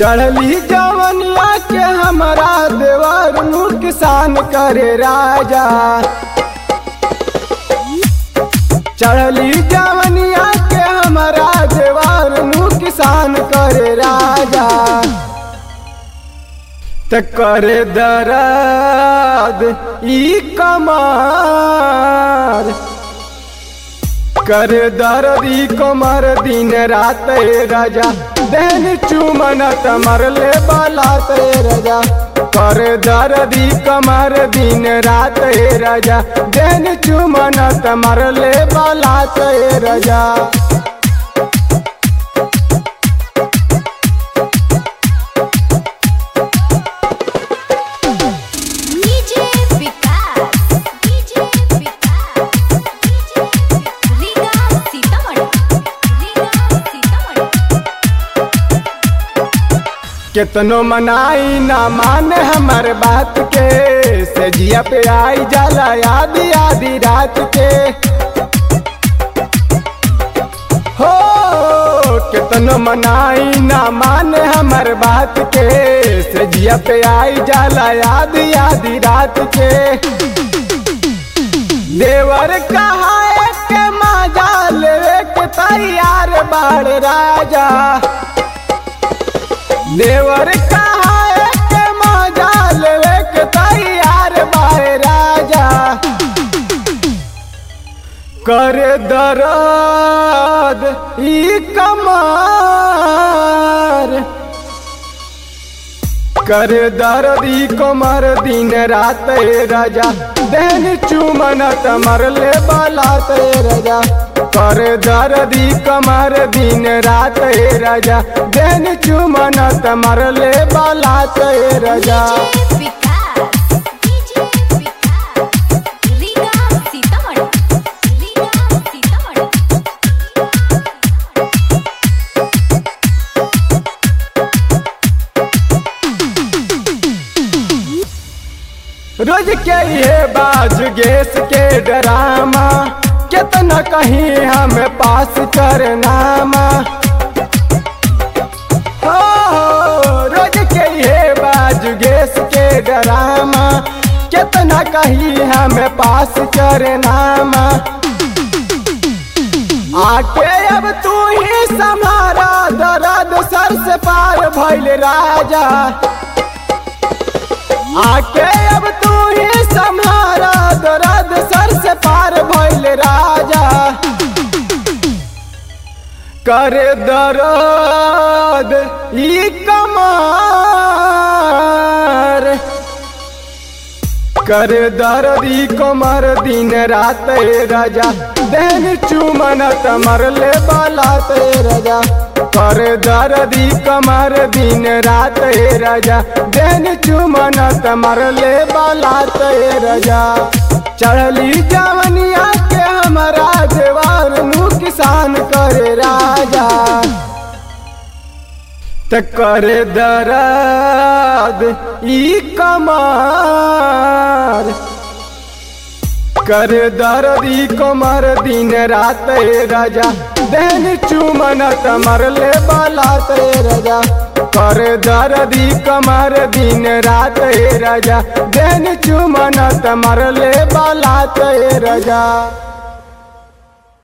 चढ़ली जवनिया के हमारा देवर नुकसान करे राजा चढ़ली जवनिया के हमारा देवर नुकसान करे राजा त करे दर्द ई कमार कर दर्द ई कमर दिन रात ए राजा देन चुमन तमर ले बाला ते राजा कर दर्द ई कमर दिन रात ए राजा देन चुमन तमर ले बाला ते राजा DJ Vikas DJ Vikas DJ Riga Sitamarhi Riga Sitamarhi केतनो मनाई ना माने हमर बात के सजिया पे आई जाला आधी आधी रात के हो केतनो मनाई ना माने हमर बात के सजिया पे आई जाला आधी आधी रात के देवर कहा के मजा लेवे के तैयार बाड़ राजा देवर कहा के मजा लेवे के तैयार बाए राजा कर दर्द ई कमार कर दर्द ई कमर दिन रात ए राजा देन चुमन तमर ले बाला ते राजा कर दर्द ई कमर दिन रात ए राजा देन चुमन तमर ले बाला ते राजा डीजे विकास डीजे विकास रीगा सीतामढ़ी रीगा सीतामढ़ी रोज के ये बाज गैस के ड्रामा कितना कहीं हमें पास करनामा हो रोज के ये बाज गैस के ड्रामा कितना कहीं हमें पास करनामा आके अब तू ही समारा दर्द सर से पार भइल राजा आके अब तू ही संहारा दर्द सर से पार भइल राजा कर दर्द ई कमार कर दर्द ई कमर दिन रात ए राजा देन चुमन तमर ले बाला ते राजा कर दर्द ई कमर दिन रात ए राजा देन चुमन तमर ले बाला ते राजा चढ़ली जवनिया के हमारा देवार नु किसान करे राजा त कर दर्द ई कमार कर दर्द ई कमर दिन रात ए राजा देन चुमन तमर ले बाला ते राजा कर दर्द ई कमर दिन रात ए राजा देन चुमन तमर ले बाला ते राजा